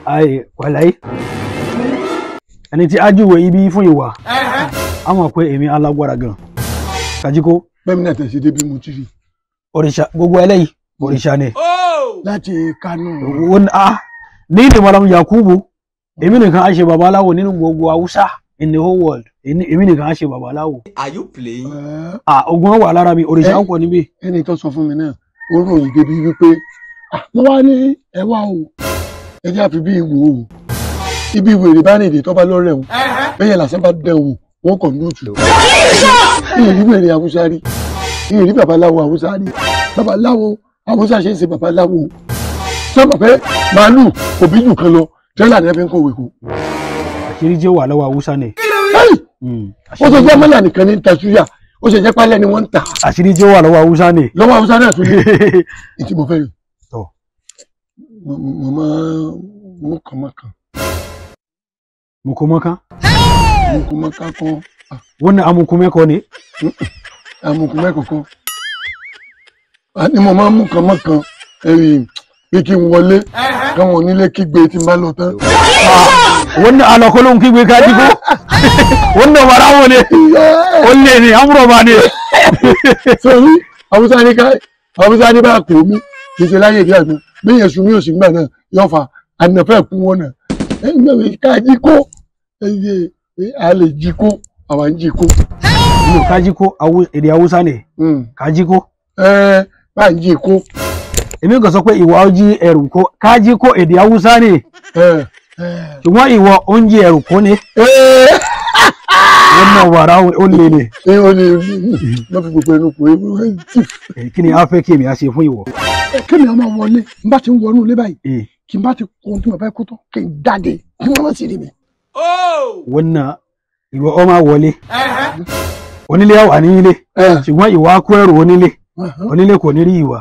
ayé wàláyé ẹni tí ájúwe ibi fún ìwà á mọ̀ pé èmi alágbára gan kàjíkó bẹ́ẹ̀ mi náà tẹ̀sí débi mo ti rí òrìṣà gbogbo eléyìí òrìṣà ni láti Kánò wọn a ní ní malam yakubu èmi nìkan á ṣe babaláwo nínú gbogbo haúsá in the whole world èmi èmi nìkan á ṣe babaláwo Are you playing? Ẹ́, ah ogun wà lára mi òrìṣà Eh. ń pọ̀ níbí ẹni tó sọ fún mi náà ó ròyìn débi wípé "Ah, mo wá ní ẹ wá o ẹ jẹ́ àfi bí ìwò o ibi ìwèrè bá rìn èdè tó bá lọ́rẹ̀ o bẹ́yẹn làṣẹ bá dẹ̀ wò wọ́n kàn ní òtù ìyẹn rí wèrè haúsá rí ìyẹn rí babaláwo haúsá rí babaláwo haúsá ṣe ń ṣe babaláwo sọ́mọ̀ pé màálù òbí jù kan lọ tẹ́lá ní ẹ fi ń kọ̀wé kó àṣírí jẹ́ wà lọ́wọ́ haúsá ni Hey! Mm. ó ṣe jẹ́ mọ́là nìkan ní ta ṣúyà ó ṣe jẹ́ pálẹ̀ ni wọ́n ń tà àṣírí jẹ́ wà lọ́wọ́ haúsá ni lọ́wọ́ haúsá náà tún ní ìtì mo fẹ́ rí Tọ́. mo mo máa mú kàn mọ́ kan mukumaka mú kàn mọ́ ká kan wannan amukumeko ne amukun mẹ́kọ̀ọ̀kan àní mo máa mú kàn mọ́ kan ẹ̀rì pé kí n wọlé káwọn onílé kígbe tí n bá lọ tán wannan alakolon kigbe ka jiko wannan barawo ne olle ne amurọba ne sórí haúsá ní ká haúsá ní bá pè mí kì í ṣe láyé ìdí àgbọn bẹ́ẹ̀ sùn mí ò sí gbà náà yóò fa ànàfẹ́ kú wọn náà ẹ̀yìn mẹ́wàá ká jí kó ẹ̀yẹ a lè jí kó àwa ń jí kó no ka jiko Hawu- èdè haúsá ne ka jiko ẹ bá ń jí kó èmi kò sọ pé ìwọ ó jí ẹrù kó ka jiko èdè haúsá ne ẹ ṣùgbọ́n ìwọ ó ń jí ẹrù kó ne ẹ wannan barawo olle ne ẹ ó lè lọ fi gbogbo ẹnu kò é tì Eh, kí ni a fẹ́ kí èmi á ṣe fún ìwọ kí ni a máa wọlé n bá ti ń wọnú ilé báyìí Eh, kí n bá ti kó ohun tí mo fẹ́ kó tán kí n jáde kí wọ́n má sì rí mi. Oh! wannan ìwọ ó máa wọlé onílé á wà ní ilé ẹ ṣùgbọ́n ìwọ á kó ẹrù onílé ẹ onílé kò ní rí ìwà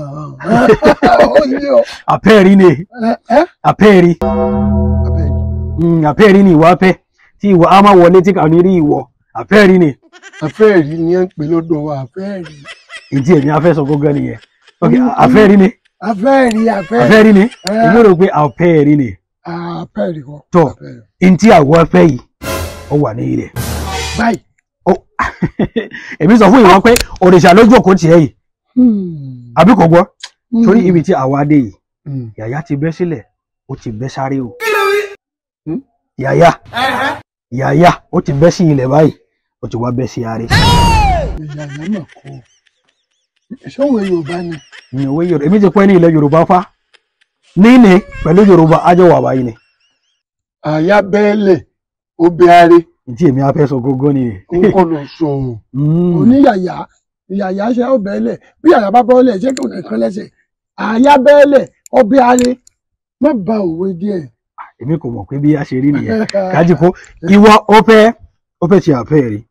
ó yé ọ àpẹẹrí ne ẹ ẹ àpẹẹrí abẹ́rẹ́ Mm, àpẹẹrí ni ìwọ apẹ tí ìwọ á máa wọlé tí kò ní rí ìwọ àpẹẹrí ni àfẹ́ẹ̀rí ni ẹ ń pè lọ́dọ̀ wa àfẹ́ẹ̀rí ìdí èmi afẹ́ sọ gángan nìyẹn ok àfẹ́ẹ̀rí ni àfẹ́ẹ̀rí àfẹ́ẹ̀rí àfẹ́ẹ̀rí ni Eh. èmi rò pé àpẹẹrí ni àfẹ́ẹ̀rí kan Tọ́. àfẹ́ẹ̀rí. ntí àwọ afẹ́ yìí ó wà ní ilẹ̀ báyìí ó èmi sọ fún ìwọ pé òrìṣà lójú òkú tiẹ̀ yìí Hmm. àbí kò gbọ́ Hmm. torí ibi tí àwa dé yìí Hmm. yàyà ti bẹ́ sílẹ̀ ó ti bẹ́ sáré o Hmm? yàyà yàyà ó ti bẹ́ sí ilẹ̀ báyìí ó ti wá bẹ́ sí aré ìyá ìyá mà kọ́ ìṣòwò yorùbá ni ní òwe yorùbá èmi ti pẹ́ ní ilẹ̀ yorùbá fa níní pẹ̀lú yorùbá ájọ wà báyìí ni àyà bẹ́ẹ̀lẹ̀ obìnrin ntí èmi afẹ́ sọ gógó ni ń kọ́ lọ sọ̀rọ̀ Mm. oníyàyà ìyàyà ṣe ọbẹ̀ẹ́lẹ̀ bí àyà bá bọ́ọ̀lẹ̀ ṣé kò nìkan lẹ́sẹ̀ àyà bẹ́ẹ̀lẹ̀ obìnrin má ba òwe díẹ̀. èmi kò mọ̀ pé bí a ṣe rí nìyẹn kájí kó ìwọ ó fẹ́ ó fẹ́ ṣe àfẹ́ rí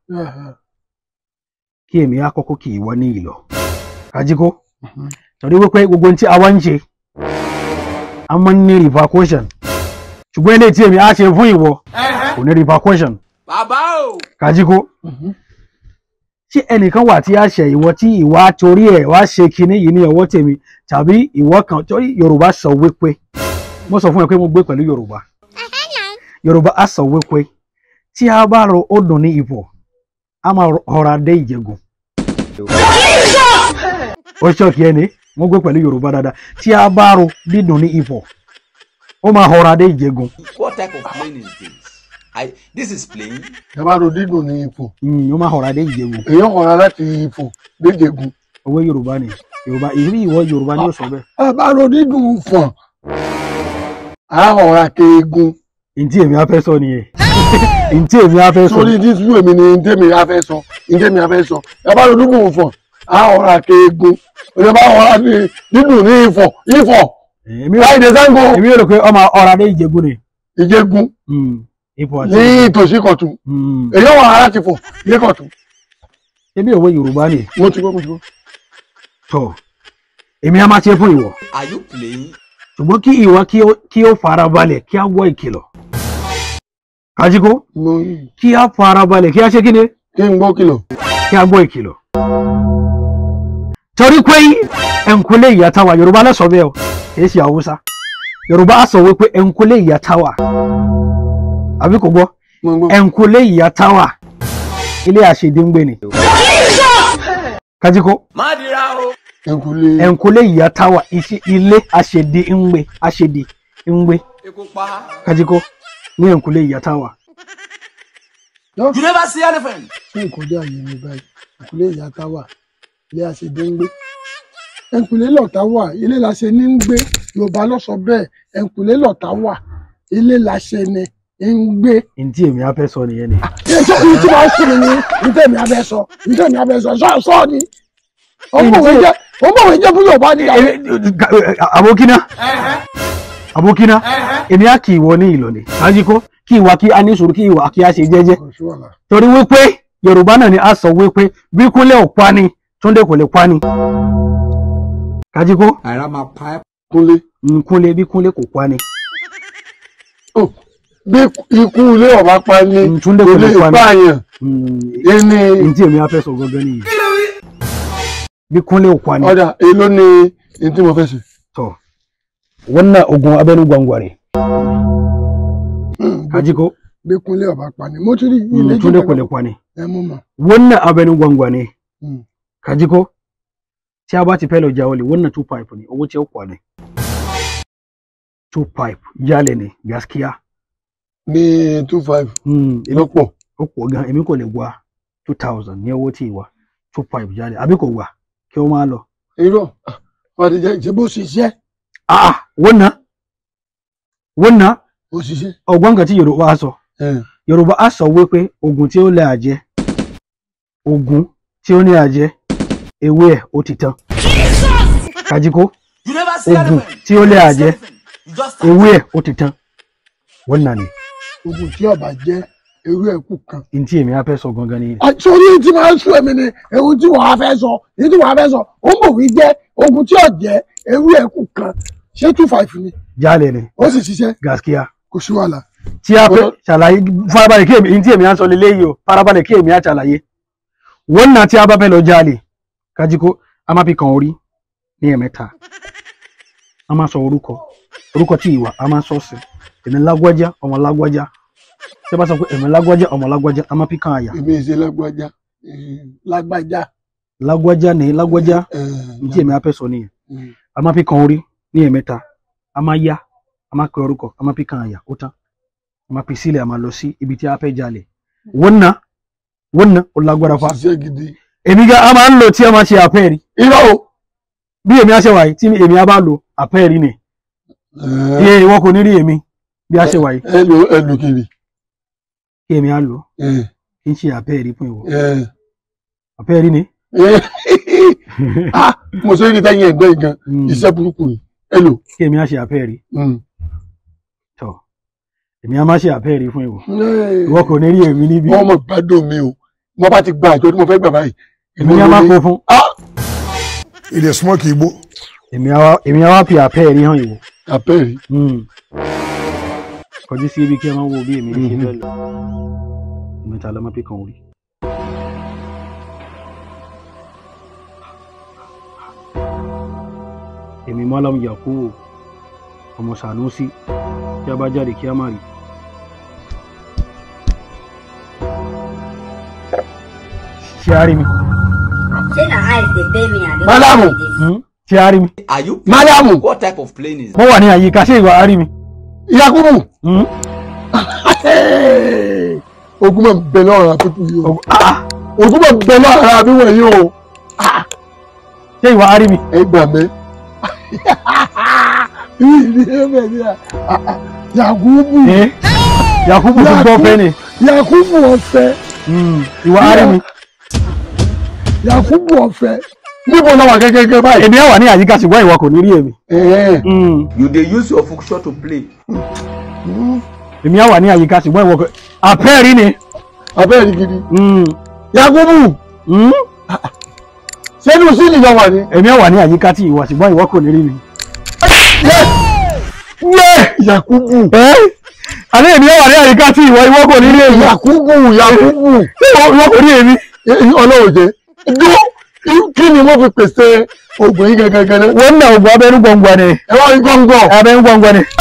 kí èmi á kọ́kọ́ kì í wọ ní ìlọ kájí kó torí wípé gbogbo ohun tí a wá ń ṣe a máa ń ní repercussion ṣùgbọ́n eléyìí tí èmi á ṣe fún ìwọ kò ní repercussion Bàbá o! kájí kó ṣé ẹnìkan wà tí a ṣe ìwọ tí ìwà torí ẹ̀ wá ṣe kinní yìí ní ọwọ́ tèmi tàbí ìwọ kan torí yorùbá sọ wípé mo sọ fún ẹ pé mo gbé pẹ̀lú yorùbá yorùbá á sọ wípé tí a bá ro odò ní ipò a máa rọra dé ìjẹgùn ó ṣọ́ọ̀kì ẹni mo gbé pẹ̀lú yorùbá dáadáa tí a bá ro dídùn ní ipò ó máa rọra dé ìjẹgùn What type of plane is this? I this is plane. ìjọba dídùn ní ipò Mm, ó máa rọra dé ìjẹgùn èèyàn kọ̀ọ̀rọ̀ láti ipò déjègùn owó yorùbá ni yorùbá ìrí ìwọ yorùbá ni ó sọ bẹ́ẹ̀ àbárò dídùn fọ̀n àhọ̀rà keegun ntí èmi á fẹ́ sọ nìyẹn ntí èmi á fẹ́ sọ sórí dísú èmi ni ntẹ́mi afẹ́ sọ ntẹ́mi afẹ́ sọ àbárò dídùn fọ̀n àhọ̀rà keegun ìjọba àhọ̀rà dídùn ní ifọ̀ ifọ̀ èmi ò láì dé sango èmi ò rò pé ọmọ ọ̀rá dé ìjẹgùn ni ìjẹgun Mm, ipò àti ní ìtòsí kọ̀tún Mm, èèyàn wà láti fọ̀ ní kọ̀tún èmi òwe yorùbá ni mo ti gbọ́ mo ti gbọ́. tọ èmi á máa ṣe fún ìwọ Are you playing? ṣùgbọ́n kí ìwọ kí ó kí ó farabalẹ̀ kí á gbọ́ ìkìlọ̀ kájíkó mo kí á farabalẹ̀ kí á ṣe kíni kí n gbọ́ kìlọ̀ kí á gbọ́ ìkìlọ̀ torí pé ẹ̀ǹkúlé ìyá táwa yorùbá lẹ́sọ̀ bẹ́ẹ̀ o kì í ṣe haúsá yorùbá á sọ wípé ẹnkúlé ìyá táwà àbí kò gbọ́ mo gbọ́ ẹnkúlé ìyá táwà ilé àṣedíngbé ni kájíkó ẹnkúlé ẹnkúlé ìyá táwà iṣẹ́ ilé àṣedíngbé àṣedíngbé kájíkó ní ẹnkúlé ìyá táwà You never see elephant. ṣé ìkọjá yìí ni báyìí ẹnkúlé ìyá tá wà ilé àṣedé ń gbé ẹnkúlé lọ̀tá wà ilé làṣẹ ní ń gbé yorùbá ló sọ bẹ́ẹ̀ ẹnkúlé lọ̀tá wà ilé làṣẹ ni ń gbé. ntí èmi á fẹ́ sọ nìyẹn ni ètò ìlú tí wọ́n sùn ní ntẹ̀mí abẹ́ sọ ntẹ̀mí abẹ́ sọ sọ sọ ni ọmọwé jẹ ọmọwé jẹ fún yorùbá ni àwọn. abokina abokina èmi á kì í wọ ní ìlọlẹ kájíkó kí ìwà kí a ní sùúrù kí ìwà kí a ṣe jẹ́jẹ́ torí wípé yorùbá náà ni a sọ wípé bí kúnlẹ̀ ò pa ni túndé kò lè pa ni kájíkó Ara máa pa ẹ́. kúnlé nkúnlẹ̀ bí kúnlẹ̀ kò pa ni Ó, bí ikú ilé ọba pa ní Túndé kò kò lè lè pa ni. pààyàn ẹni ntí èmi á fẹ́ sọ gangan nìyẹn bí kúnlẹ̀ ò pa ni ọ̀dà èló ni ní tí mo fẹ́ ṣe. to wannan ogun abẹnú gwangware kájíkó bí kúnlé ọba pa ni mo ti rí ilé mm, túndé kò lè pa ni ẹ mú mọ. wannan abẹnú gwangwane Mm. kájíkó tí a bá ti fẹ́ lọ ja olè wannan two pipe ne owó tí ó kwa ne two pipe jálẹ̀ ne gaskiya ní two five mm, èmi lọ́pọ̀ ó pọ̀ gan èmi kò lè gba two thousand ní owó tí ì wá two pipe jálẹ̀ àbí kò wà kí ó máa lọ. irọ́ wọ́n ti jẹ́ ìṣe bó ṣiṣẹ́ ah ah, wannan wannan bó ṣiṣẹ́. ọgbọ́n kan tí yorùbá sọ ẹ̀, yorùbá á sọ wípé ogun tí ó lè àjẹ́ ogun tí ó ní àjẹ́ ewé ẹ̀ ó ti tán kájíkó You never see ogun elephant. tí ó lè àjẹ́ You just ewé ẹ̀ ó ti tán wannan ni ogun tí ọba jẹ́ ewé ẹ̀kú kan. n tí èmi á fẹ́ sọ gangan ni àtúntò tí máa ń sún ẹ̀mí ni ewu tí wọ́n á fẹ́ sọ èyí tí wọ́n á fẹ́ sọ ó mọ̀ wí jẹ́ ogun tí ọ̀jẹ́ ewé ẹ̀kú kan ṣé two five ni jálẹ̀ ni ó sì ṣiṣẹ́ gaskiya kò sí wàhálà. tí a fẹ́ Ọlọ́- ṣàlàyé farabalẹ̀ kí èmi n tí èmi á sọ lélẹ́yìí o farabalẹ̀ kí èmi á ṣàlàyé wannan tí a bá fẹ́ lọ jálè kájíkó a máa fi kàn orí ní ẹ̀mẹ́ta a máa sọ orúkọ orúkọ tí ìwà a máa sọ sí èmi lágbájá ọmọ lágbájá tí a bá sọ pé èmi lágbájá ọmọ lágbájá a máa fi kàn àyà èmi ìṣe lágbájá eh, lágbájá. lágbájá ní lágbájá eh, n tí èmi á fẹ́ sọ nìyẹn mm. a máa fi kàn orí ní ẹ̀mẹ́ta a máa yá a máa kọ orúkọ a máa fi kàn àyà ó tán a máa fi sílẹ̀ a máa lọ sí ibi tí a fẹ́ jalè wannan wannan ó lágbára fa ṣiṣẹ́ gidi. èmi ga a máa ń lò tí a máa ṣe àpẹẹrí irọ́ o. bí èmi á ṣe wáyé tí èmi á bá lo àpẹẹrí ni Eh, iye ìwọ kò ní rí èmi bí a ṣe wáyé ẹ lò ẹ lò kiri. kí èmi á lò Eh, kí n ṣe àpẹẹrí fún ìwọ eh, àpẹẹrí ni eh. Ah, mo ṣe é ní tẹ́yìn ẹ̀gbẹ́ yìí gan Mm, iṣẹ́ burúkú ni ẹ lò. kí èmi á ṣe àpẹẹrí Mm. tọ èmi á má ṣe àpẹẹrí fún ìwọ Eh, ìwọ kò ní rí èmi níbí wọ́n mọ̀ gbádùn mi o mo bá ti gba àjọ tí mo fẹ́ gbà báyìí. èmi á má kó fún e dey smoke igbo èmi á wá èmi á wá fi àpẹẹrí hàn ìwọ àpẹẹrẹ. Mm. kọjú sí ibi kí ẹ máa wo bí èmi ṣe fẹ́ lọ mẹ́ta ló máa fi kàn orí. èmi Malam Yakubu ọmọ Sanusi tí a bá jáde kí a má rí. ṣé a rí mi? Say na eyes dey pay me and Malamu. Hmm? ṣé a rí mi? Are you? Malamu. What type of plane is mo wà ní àyíká ṣé ìwà a rí mi? Yakubu. Hmm? ogun máa ń bẹ lọ́rọ̀ àpépù yìí o Ọg- ah, ah, ogun máa ń bẹ lọ́rọ̀ àbí wọ̀nyí o ṣé ìwà a rí mi? ẹ gbà mí. ìrì ẹ̀mẹ̀ ni à Yakubu Eh? Yakubu ti gbọ́ fẹ́ ni. Yakubu ọ̀fẹ́ Hmm, ìwà a rí mi? Yakubu ọ̀fẹ́ níbo náà wà gẹ́gẹ́ báyìí. èmi á wà ní àyíká ṣùgbọ́n ìwọ kò ní rí èmi. Ẹ̀ẹ́. Hmm. You dey use your function to play. èmi á wà ní àyíká ṣùgbọ́n ìwọ kò àpẹẹrí ni. abẹ́rẹ́ gidi. Hmm. Yakubu Hmm? sẹ́nu sí ìyá wà ní. èmi á wà ní àyíká tí ìwọ ṣùgbọ́n ìwọ kò ní rí mi. Yakubu ẹ́ àní èmi á wà ní àyíká tí ìwọ ìwọ kò ní rí èmi. Yakubu Yakubu ìwọ ìwọ kò ní èmi. ọlọ́run jẹ́ dúró kí ni wọ́n fi pèsè oògùn yín gangan gan náà wannan ogun abẹ́nu gbọ̀ngbọ̀n ni ẹ wá rí gbọ̀ngàn abẹ́nu gbọ̀ngbọ̀n ni.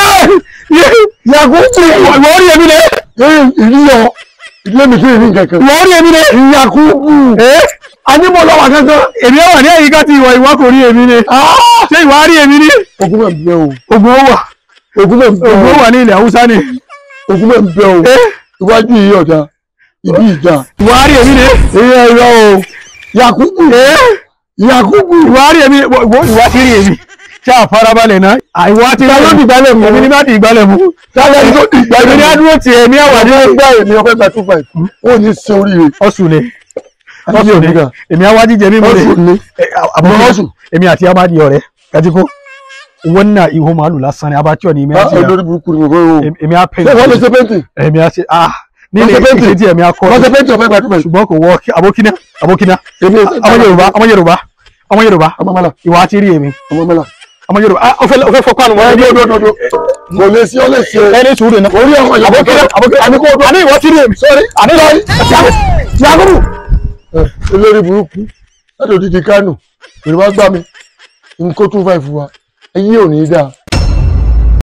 yakubu ìwọ rí èmi lẹ ìrìyọ ìdílé mi fún ìrìn kankan ìwọ rí èmi lẹ. yakubu anímọ̀ lọ́wọ́ kankan èmi wà ní àyíká tí ìwọ ìwọ kò rí èmi ni ṣé ìwọ rí èmi ni. ogun mọ̀ bẹ́ o ogun ó wà ogun mọ̀ bẹ́ ogun ó o wà ní ilẹ̀ haúsá ni. ogun mọ̀ bẹ́ o iwájú yìí ọ̀dà ibi ìjà ìwọ rí èmi ni. ìyá ìrọ̀ o yakubu yakubu ìwọ rí èmi ìwọ ti rí èmi. ṣé àfarabalẹ̀ náà àìwọ ti rí Ta ló di ìgbálẹ̀ mú? èmi ni má di ìgbálẹ̀ mú. tálẹ̀ ní tó di ìgbà èmi ni á dúró tiẹ̀ èmi àwà ní ẹgbẹ́ èmi ọ̀fẹ́ gba two five ó ní ṣe oríire ọ̀sùn ni Ọ̀sùn ọ̀sùn ni nígbà. èmi àwa jíjẹ mímu ọ̀sùn ni ní àbúrò ọ̀sùn. èmi àti amadi ọ̀rẹ́ kajiko wannan iho màálù lásán ni abattoir ni èmi àti olórí burúkú ni mo fẹ́ o èmi á pè ṣé wọ́n lè ṣe pẹ́ntì èmi á ṣe ah Wọ́n nílé ṣe painting? ìṣe tí èmi á kọ́ wọ́n ṣe pẹ́ntì ọ̀fẹ́ gba two five ṣùgbọ́n kò wọ abókínà abókínà èmi ọmọ yorùbá ọmọ yorùbá ọmọ yorùbá ọmọ mọ́lá ìwà àti rí èmi ọmọ mọ́lá ọmọ yorùbá ah ọfẹ ọfẹ fọkàn àwọn ẹni ẹni odò odò kò lè sí ọlẹ́ ṣe ẹni sùúrù náà orí ọmọ ìyàwó abókínà abókínà àní kò odò àní ìwọ ti rí èmi sọ́rí àní yakubu olórí burúkú láti òdìdí kánò yorùbá gbà mí n kó two five wa ẹyí ò ní í dáa